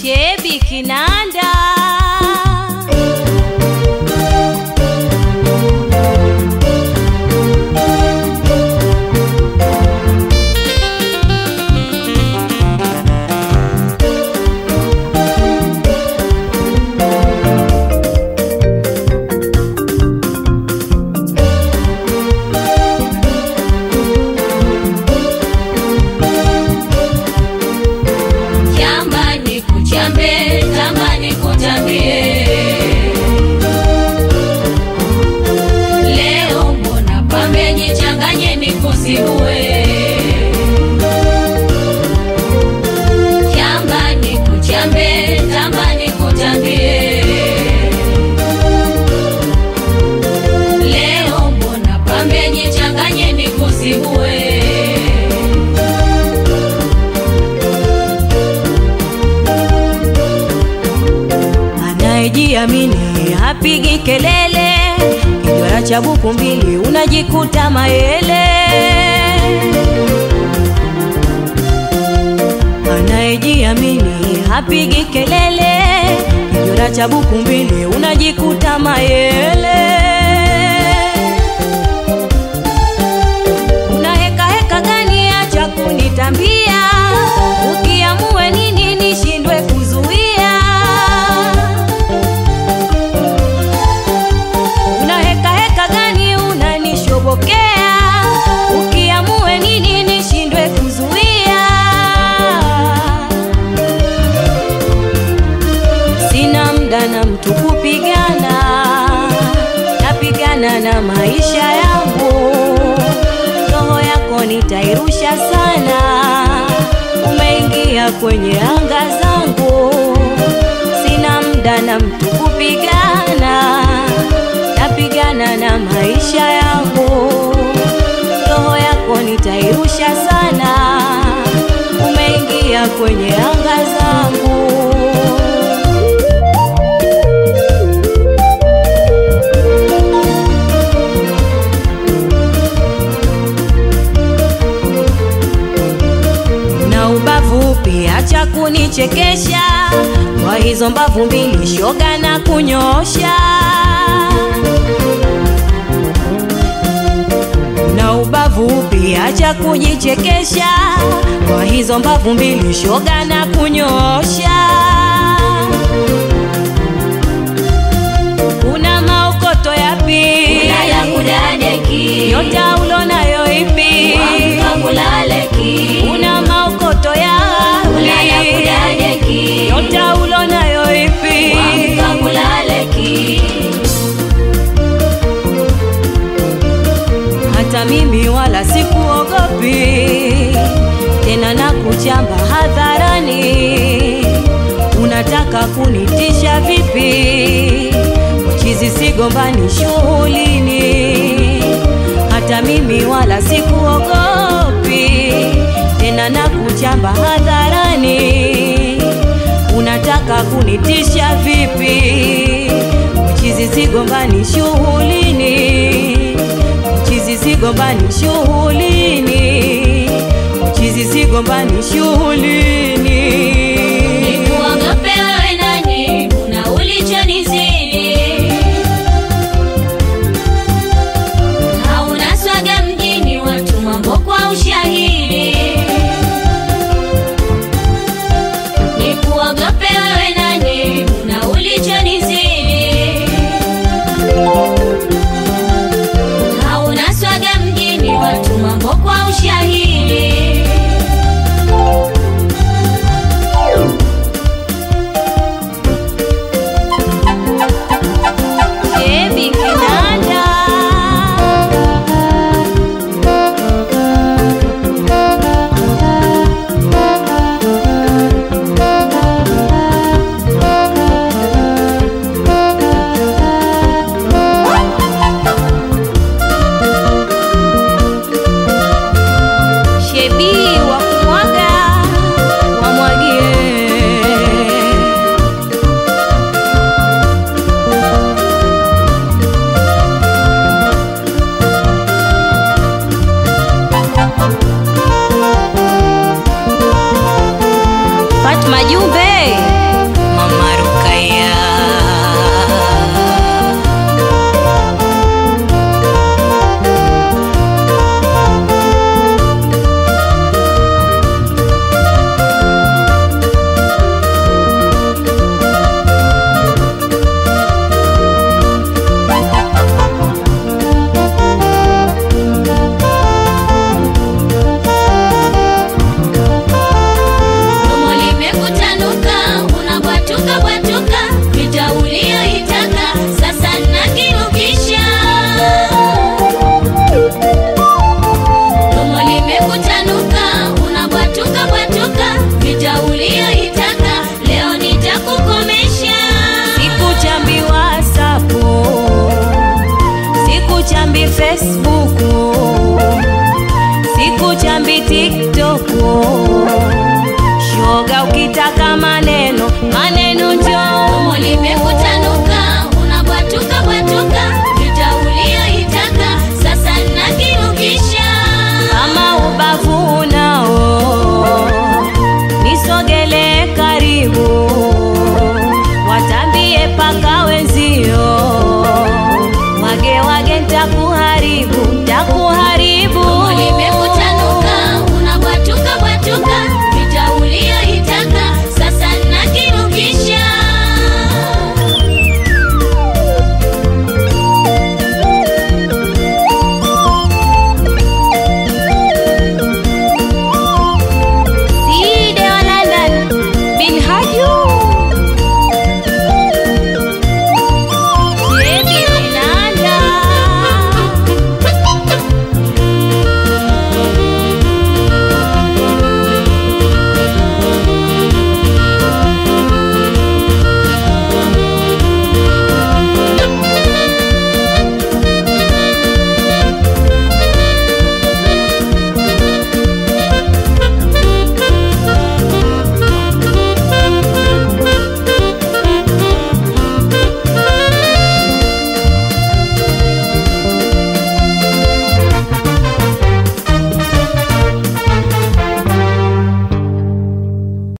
Shebi Kinanda Jamani kuchambe, tamani kutambie. Leo mbona pamenichanganye nikusigue. Jamani kuchambe, tamani kutambie. Leo mbona pamenichanganye nikusigue. anayejiamini hapigi kelele, kijwara cha buku mbili unajikuta mayele. Anayejiamini hapigi kelele, kijwara cha buku mbili unajikuta mayele. Una heka heka gani? Acha kunitambia, ukiamue nini nishindwe kuzuia. Una heka heka gani? Unanishobokea, ukiamue nini nishindwe kuzuia. Sina mda na mtu kupigana, napigana na maisha yangu. Roho yako nitairusha sana, umeingia kwenye anga zangu. Sina mda na mtu kupigana, napigana na maisha yangu. Roho yako nitairusha sana, umeingia kwenye anga zangu. na ubavu pia, acha kunichekesha kwa hizo mbavu mbili, shoga na kunyosha. Na ubavu pia, acha kujichekesha kwa hizo mbavu mbili, shoga na kunyosha. Una maokoto yapi? Una ya kudadeki. Nyota ulonayo ipi? Wangamulaleki. Una maokoto yapi? Una ya kudadeki. Nyota ulonayo ipi? Wangamulaleki. Hata mimi wala sikuogopi tena, na kuchamba hadharani. Unataka kunitisha vipi? Chizi sigombani shughulini. Hata mimi wala sikuogopi tena, na kuchamba hadharani. Unataka kunitisha vipi? Chizi sigombani shughulini chizi sigombani shughulini, chizi sigombani shughulini. Nikuogope wewe nani? Una ulichonizidi. Hauna swaga mjini, watu mambo kwa ushahidi. Nikuogope wewe nani? Una ulichonizidi. Hauna swaga mjini, watu mambo kwa ushahidi. Shebi Kinanda Shebi wa kumwaga wamwagie Fatma Jumbe Facebook